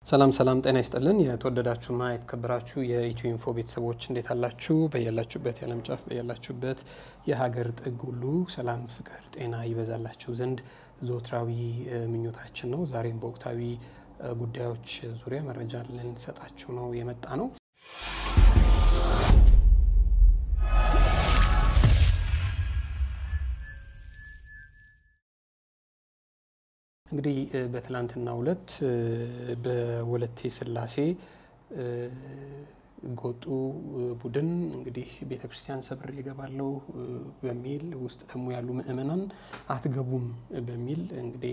ሰላም ሰላም፣ ጤና ይስጥልን። የተወደዳችሁና የተከበራችሁ የኢትዮ ኢንፎ ቤተሰቦች እንዴት አላችሁ? በያላችሁበት የዓለም ጫፍ በያላችሁበት የሀገር ጥግ ሁሉ ሰላም፣ ፍቅር፣ ጤና ይበዛላችሁ ዘንድ ዘወትራዊ ምኞታችን ነው። ዛሬም በወቅታዊ ጉዳዮች ዙሪያ መረጃ ልንሰጣችሁ ነው የመጣ ነው። እንግዲህ በትላንትናው ዕለት በወለቴ ስላሴ ጎጡ ቡድን እንግዲህ ቤተ ክርስቲያን ሰብር እገባለሁ በሚል ውስጥ ደግሞ ያሉ ምእመናን አትገቡም በሚል እንግዲህ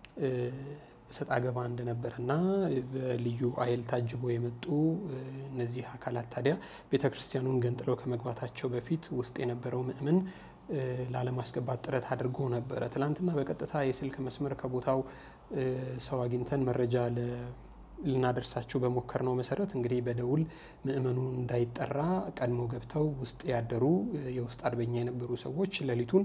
እሰጥ አገባ እንደነበረና በልዩ ኃይል ታጅበው የመጡ እነዚህ አካላት ታዲያ ቤተ ክርስቲያኑን ገንጥለው ከመግባታቸው በፊት ውስጥ የነበረው ምእመን ላለማስገባት ጥረት አድርጎ ነበረ። ትላንትና በቀጥታ የስልክ መስመር ከቦታው ሰው አግኝተን መረጃ ልናደርሳቸው በሞከር ነው መሰረት እንግዲህ በደውል ምእመኑ እንዳይጠራ ቀድሞ ገብተው ውስጥ ያደሩ የውስጥ አርበኛ የነበሩ ሰዎች ሌሊቱን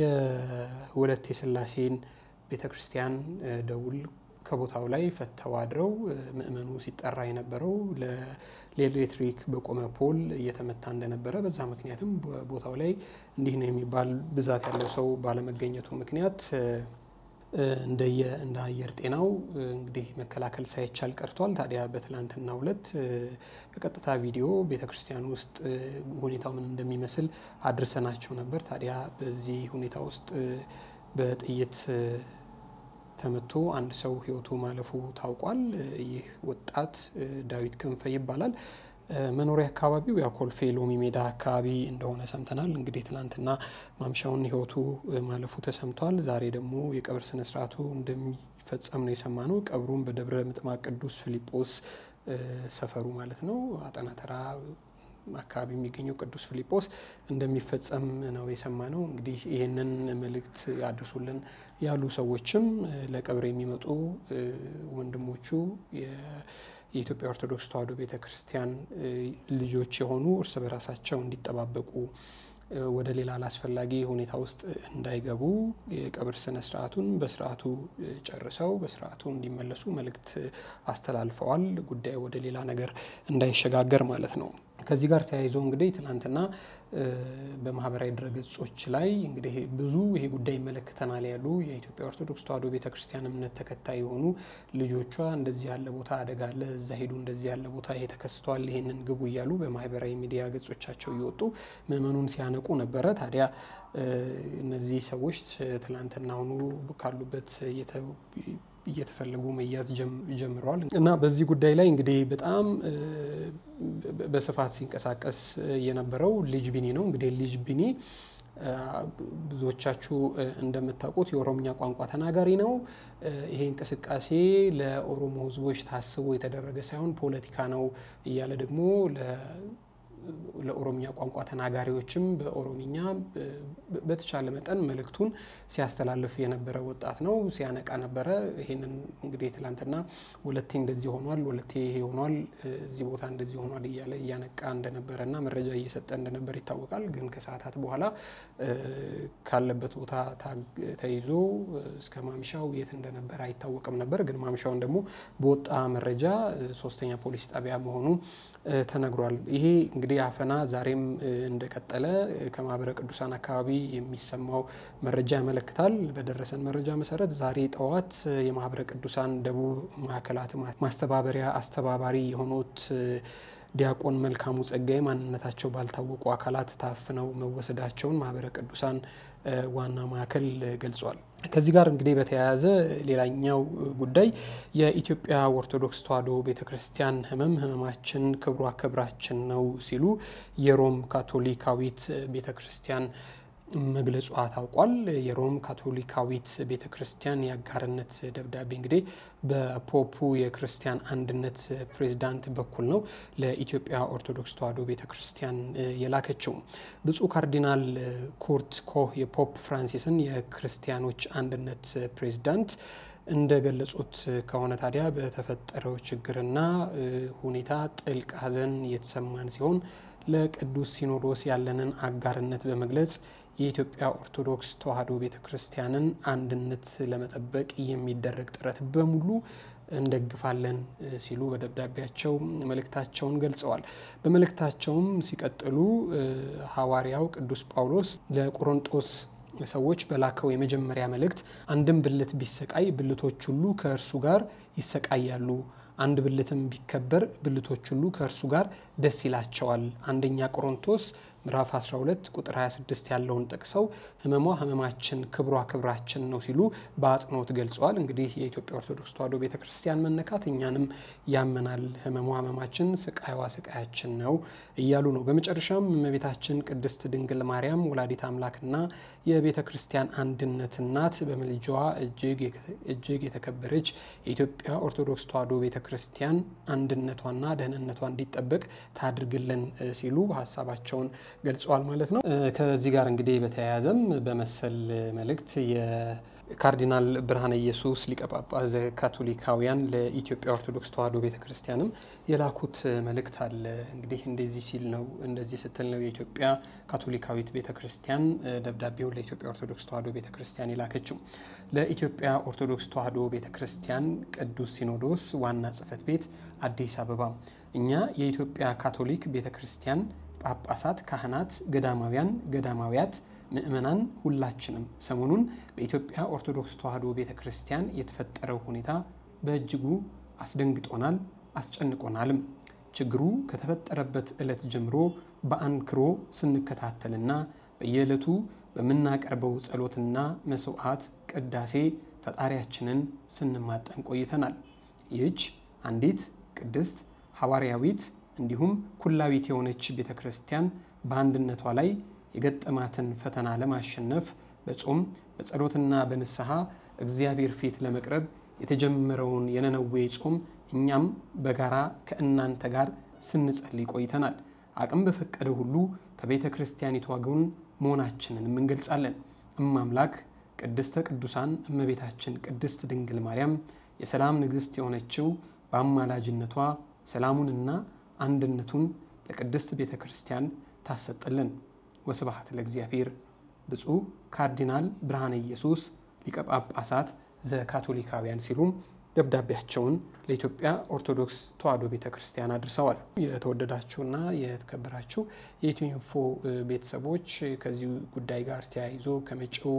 የወለቴ ስላሴን ቤተ ክርስቲያን ደውል ከቦታው ላይ ፈተው አድረው ምእመኑ ሲጠራ የነበረው ለኤሌክትሪክ በቆመ ፖል እየተመታ እንደነበረ በዛ ምክንያትም ቦታው ላይ እንዲህ ነው የሚባል ብዛት ያለው ሰው ባለመገኘቱ ምክንያት እንደየ እንደ አየር ጤናው እንግዲህ መከላከል ሳይቻል ቀርቷል። ታዲያ በትላንትናው ዕለት በቀጥታ ቪዲዮ ቤተ ክርስቲያን ውስጥ ሁኔታው ምን እንደሚመስል አድርሰናቸው ነበር። ታዲያ በዚህ ሁኔታ ውስጥ በጥይት ተመቶ አንድ ሰው ሕይወቱ ማለፉ ታውቋል። ይህ ወጣት ዳዊት ክንፈ ይባላል። መኖሪያ አካባቢው ያው ኮልፌ ሎሚ ሜዳ አካባቢ እንደሆነ ሰምተናል። እንግዲህ ትናንትና ማምሻውን ሕይወቱ ማለፉ ተሰምቷል። ዛሬ ደግሞ የቀብር ስነስርዓቱ እንደሚፈጸም ነው የሰማነው። ቀብሩም በደብረ ምጥማቅ ቅዱስ ፊልጶስ ሰፈሩ ማለት ነው አጠና ተራ አካባቢ የሚገኘው ቅዱስ ፊልጶስ እንደሚፈጸም ነው የሰማነው። እንግዲህ ይህንን መልእክት ያድርሱልን ያሉ ሰዎችም ለቀብር የሚመጡ ወንድሞቹ የኢትዮጵያ ኦርቶዶክስ ተዋሕዶ ቤተ ክርስቲያን ልጆች የሆኑ እርስ በራሳቸው እንዲጠባበቁ ወደ ሌላ አላስፈላጊ ሁኔታ ውስጥ እንዳይገቡ የቀብር ስነ ስርዓቱን በስርዓቱ ጨርሰው በስርዓቱ እንዲመለሱ መልእክት አስተላልፈዋል። ጉዳዩ ወደ ሌላ ነገር እንዳይሸጋገር ማለት ነው። ከዚህ ጋር ተያይዞ እንግዲህ ትናንትና በማህበራዊ ድረገጾች ላይ እንግዲህ ብዙ ይሄ ጉዳይ ይመለከተናል ያሉ የኢትዮጵያ ኦርቶዶክስ ተዋሕዶ ቤተክርስቲያን እምነት ተከታይ የሆኑ ልጆቿ እንደዚህ ያለ ቦታ አደጋ አለ፣ እዛ ሄዱ፣ እንደዚህ ያለ ቦታ ይሄ ተከስቷል፣ ይሄንን ግቡ እያሉ በማህበራዊ ሚዲያ ገጾቻቸው እየወጡ ምዕመኑን ሲያነቁ ነበረ። ታዲያ እነዚህ ሰዎች ትናንትና አሁኑ ካሉበት እየተፈለጉ መያዝ ጀምረዋል እና በዚህ ጉዳይ ላይ እንግዲህ በጣም በስፋት ሲንቀሳቀስ የነበረው ልጅ ቢኒ ነው። እንግዲህ ልጅ ቢኒ ብዙዎቻችሁ እንደምታውቁት የኦሮምኛ ቋንቋ ተናጋሪ ነው። ይሄ እንቅስቃሴ ለኦሮሞ ሕዝቦች ታስቦ የተደረገ ሳይሆን ፖለቲካ ነው እያለ ደግሞ ለኦሮምኛ ቋንቋ ተናጋሪዎችም በኦሮምኛ በተቻለ መጠን መልእክቱን ሲያስተላልፍ የነበረ ወጣት ነው። ሲያነቃ ነበረ። ይህንን እንግዲህ ትላንትና ወለቴ እንደዚህ ሆኗል፣ ወለቴ ይሄ ሆኗል፣ እዚህ ቦታ እንደዚህ ሆኗል እያለ እያነቃ እንደነበረ እና መረጃ እየሰጠ እንደነበር ይታወቃል። ግን ከሰዓታት በኋላ ካለበት ቦታ ተይዞ እስከ ማምሻው የት እንደነበረ አይታወቅም ነበር። ግን ማምሻውን ደግሞ በወጣ መረጃ ሶስተኛ ፖሊስ ጣቢያ መሆኑ ተነግሯል። ይሄ እንግዲህ አፈና ዛሬም እንደቀጠለ ከማህበረ ቅዱሳን አካባቢ የሚሰማው መረጃ ያመለክታል። በደረሰን መረጃ መሰረት ዛሬ ጠዋት የማህበረ ቅዱሳን ደቡብ ማዕከላት ማስተባበሪያ አስተባባሪ የሆኑት ዲያቆን መልካሙ ጸጋዬ ማንነታቸው ባልታወቁ አካላት ታፍነው መወሰዳቸውን ማህበረ ቅዱሳን ዋና ማዕከል ገልጿል። ከዚህ ጋር እንግዲህ በተያያዘ ሌላኛው ጉዳይ የኢትዮጵያ ኦርቶዶክስ ተዋሕዶ ቤተ ክርስቲያን ሕመም ሕመማችን ክብሯ ክብራችን ነው ሲሉ የሮም ካቶሊካዊት ቤተ ክርስቲያን መግለጿ ታውቋል። የሮም ካቶሊካዊት ቤተ ክርስቲያን የአጋርነት ደብዳቤ እንግዲህ በፖፑ የክርስቲያን አንድነት ፕሬዚዳንት በኩል ነው ለኢትዮጵያ ኦርቶዶክስ ተዋሕዶ ቤተ ክርስቲያን የላከችው። ብፁዕ ካርዲናል ኩርት ኮህ የፖፕ ፍራንሲስን የክርስቲያኖች አንድነት ፕሬዚዳንት እንደገለጹት ከሆነ ታዲያ በተፈጠረው ችግርና ሁኔታ ጥልቅ ሐዘን የተሰማን ሲሆን ለቅዱስ ሲኖዶስ ያለንን አጋርነት በመግለጽ የኢትዮጵያ ኦርቶዶክስ ተዋሕዶ ቤተ ክርስቲያንን አንድነት ለመጠበቅ የሚደረግ ጥረት በሙሉ እንደግፋለን ሲሉ በደብዳቤያቸው መልእክታቸውን ገልጸዋል። በመልእክታቸውም ሲቀጥሉ ሐዋርያው ቅዱስ ጳውሎስ ለቆሮንጦስ ሰዎች በላከው የመጀመሪያ መልእክት አንድም ብልት ቢሰቃይ ብልቶች ሁሉ ከእርሱ ጋር ይሰቃያሉ፣ አንድ ብልትም ቢከበር ብልቶች ሁሉ ከእርሱ ጋር ደስ ይላቸዋል። አንደኛ ቆሮንቶስ ምዕራፍ 12 ቁጥር 26 ያለውን ጠቅሰው ህመሟ ህመማችን ክብሯ ክብራችን ነው ሲሉ በአጽንኦት ገልጸዋል። እንግዲህ የኢትዮጵያ ኦርቶዶክስ ተዋሕዶ ቤተ ክርስቲያን መነካት እኛንም ያመናል፣ ህመሟ ህመማችን፣ ስቃይዋ ስቃያችን ነው እያሉ ነው። በመጨረሻም እመቤታችን ቅድስት ድንግል ማርያም ወላዲት አምላክና የቤተ ክርስቲያን አንድነት እናት በምልጃዋ እጅግ የተከበረች የኢትዮጵያ ኦርቶዶክስ ተዋሕዶ ቤተ ክርስቲያን አንድነቷና ደህንነቷ እንዲጠበቅ ታድርግልን ሲሉ ሀሳባቸውን ገልጸዋል ማለት ነው። ከዚህ ጋር እንግዲህ በተያያዘም በመሰል መልእክት የካርዲናል ብርሃነ ኢየሱስ ሊቀ ጳጳስ ዘካቶሊካውያን ለኢትዮጵያ ኦርቶዶክስ ተዋሕዶ ቤተ ክርስቲያንም የላኩት መልእክት አለ። እንግዲህ እንደዚህ ሲል ነው እንደዚህ ስትል ነው የኢትዮጵያ ካቶሊካዊት ቤተ ክርስቲያን ደብዳቤውን ለኢትዮጵያ ኦርቶዶክስ ተዋሕዶ ቤተ ክርስቲያን የላከችው። ለኢትዮጵያ ኦርቶዶክስ ተዋሕዶ ቤተ ክርስቲያን ቅዱስ ሲኖዶስ ዋና ጽሕፈት ቤት አዲስ አበባ እኛ የኢትዮጵያ ካቶሊክ ቤተ ክርስቲያን ጳጳሳት፣ ካህናት፣ ገዳማውያን፣ ገዳማውያት፣ ምእመናን ሁላችንም ሰሞኑን በኢትዮጵያ ኦርቶዶክስ ተዋሕዶ ቤተ ክርስቲያን የተፈጠረው ሁኔታ በእጅጉ አስደንግጦናል፣ አስጨንቆናልም። ችግሩ ከተፈጠረበት ዕለት ጀምሮ በአንክሮ ስንከታተልና በየዕለቱ በምናቀርበው ጸሎትና መስዋዕት ቅዳሴ ፈጣሪያችንን ስንማጠን ቆይተናል። ይህች አንዲት ቅድስት ሐዋርያዊት እንዲሁም ኩላዊት የሆነች ቤተ ክርስቲያን በአንድነቷ ላይ የገጠማትን ፈተና ለማሸነፍ በጾም በጸሎትና በንስሐ እግዚአብሔር ፊት ለመቅረብ የተጀመረውን የነነዌ ጾም እኛም በጋራ ከእናንተ ጋር ስንጸልይ ቆይተናል። አቅም በፈቀደ ሁሉ ከቤተ ክርስቲያኒቷ ጎን መሆናችንንም እንገልጻለን። እማምላክ ቅድስተ ቅዱሳን እመቤታችን ቅድስት ድንግል ማርያም የሰላም ንግሥት የሆነችው በአማላጅነቷ ሰላሙንና አንድነቱን ለቅድስት ቤተ ክርስቲያን ታሰጥልን። ወስብሐት ለእግዚአብሔር። ብፁዕ ካርዲናል ብርሃነ ኢየሱስ ሊቀ ጳጳሳት ዘካቶሊካውያን ሲሉም ደብዳቤያቸውን ለኢትዮጵያ ኦርቶዶክስ ተዋሕዶ ቤተ ክርስቲያን አድርሰዋል። የተወደዳችሁና የተከበራችሁ የኢትዮ ኢንፎ ቤተሰቦች ከዚህ ጉዳይ ጋር ተያይዞ ከመጪው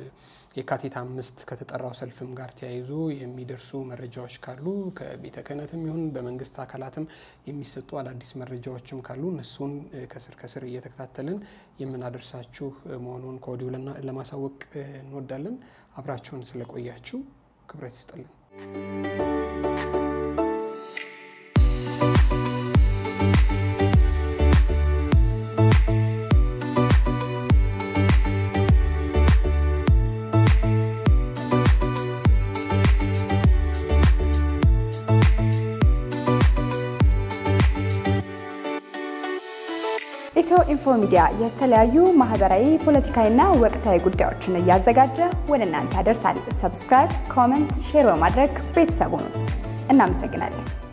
የካቲት አምስት ከተጠራው ሰልፍም ጋር ተያይዞ የሚደርሱ መረጃዎች ካሉ ከቤተ ክህነትም ይሁን በመንግስት አካላትም የሚሰጡ አዳዲስ መረጃዎችም ካሉ እነሱን ከስር ከስር እየተከታተልን የምናደርሳችሁ መሆኑን ከወዲሁ ለማሳወቅ እንወዳለን። አብራችሁን ስለቆያችሁ ክብረት ይስጥልን። ኢትዮ ኢንፎ ሚዲያ የተለያዩ ማህበራዊ፣ ፖለቲካዊና ወቅታዊ ጉዳዮችን እያዘጋጀ ወደ እናንተ ያደርሳል። ሰብስክራይብ፣ ኮመንት፣ ሼር በማድረግ ቤተሰቡን እናመሰግናለን።